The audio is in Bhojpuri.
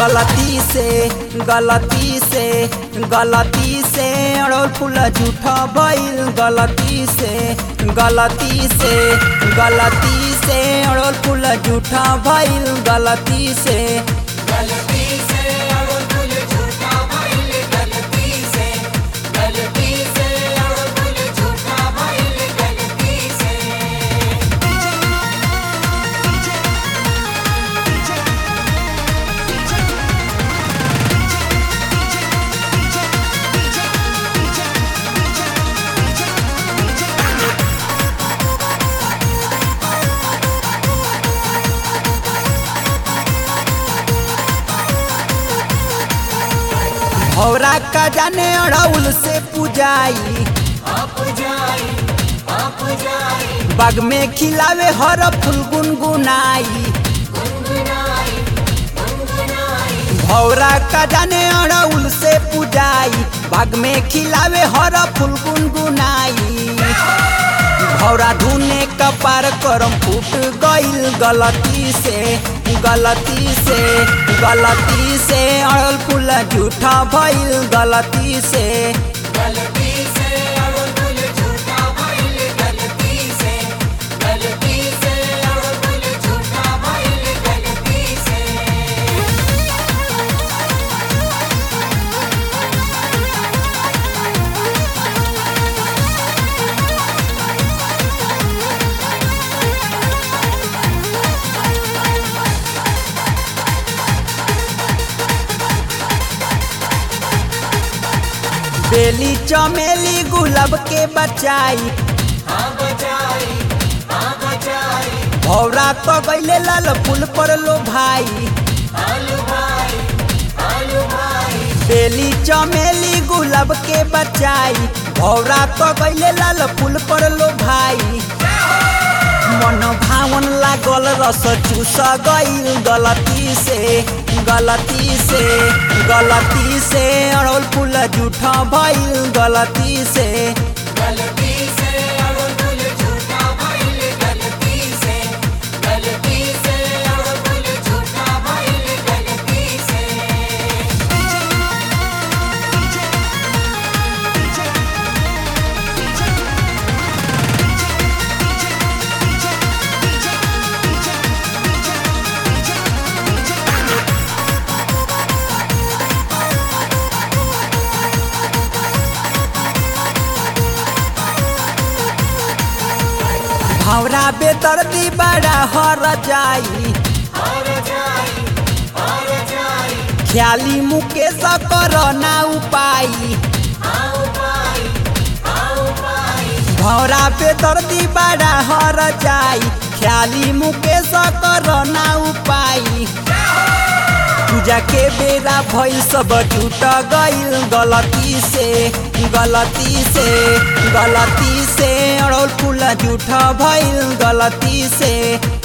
गलती से गलती से गलती से अड़ोल फूल झूठा भइल गलती से गलती से गलती से अड़ोल फूल झूठा भइल गलती से गलती से अड़ुल फुल झूठा भइल गलती से गलती से अड़ुल फुल झूठा भइल गलती से भौरा का जाने अड़ौल से पूजाई आप जाई आप जाई बाग में खिलावे हर फूल गुनगुनाई गुनगुनाई गुनगुनाई भौरा का जाने अड़ौल से पूजाई बाग में खिलावे हर फूल गुनगुनाई भौरा धुने कपार करम फूट गइल गलती से गलती से गलती से अड़ल फूल झूठा भइल गलती से गलती से अड़ुल फुल झूठा भइल गलती से गलती से अड़ुल फुल झूठा भइल गलती से बेली चमेली गुलाब के बचाई हाँ बचाई हाँ बचाई भौरा तो गइले लाल फूल पर लो भाई आलू भाई आलू भाई बेली चमेली गुलाब के बचाई भौरा तो गइले लाल फूल पर लो भाई मन भावन लागल रस चूस गइल गलती से गलती से गलती से अड़ोल फूल झूठा भइल गलती से गलती से अड़ुल फुल झूठा भइल गलती से गलती से अड़ुल फुल झूठा भइल गलती से भौरा बेतरती बड़ा हर जाई और जाई और जाई ख्याली मुकेश कर ना उपाई आओ पाई आओ पाई भौरा पे दर्दी बड़ा हर जाई ख्याली मुकेश कर ना उपाई पूजा के बेरा भइल सब टूट गइल गलती से गलती से गलती से अड़ोल फूल झूठ भइल गलती से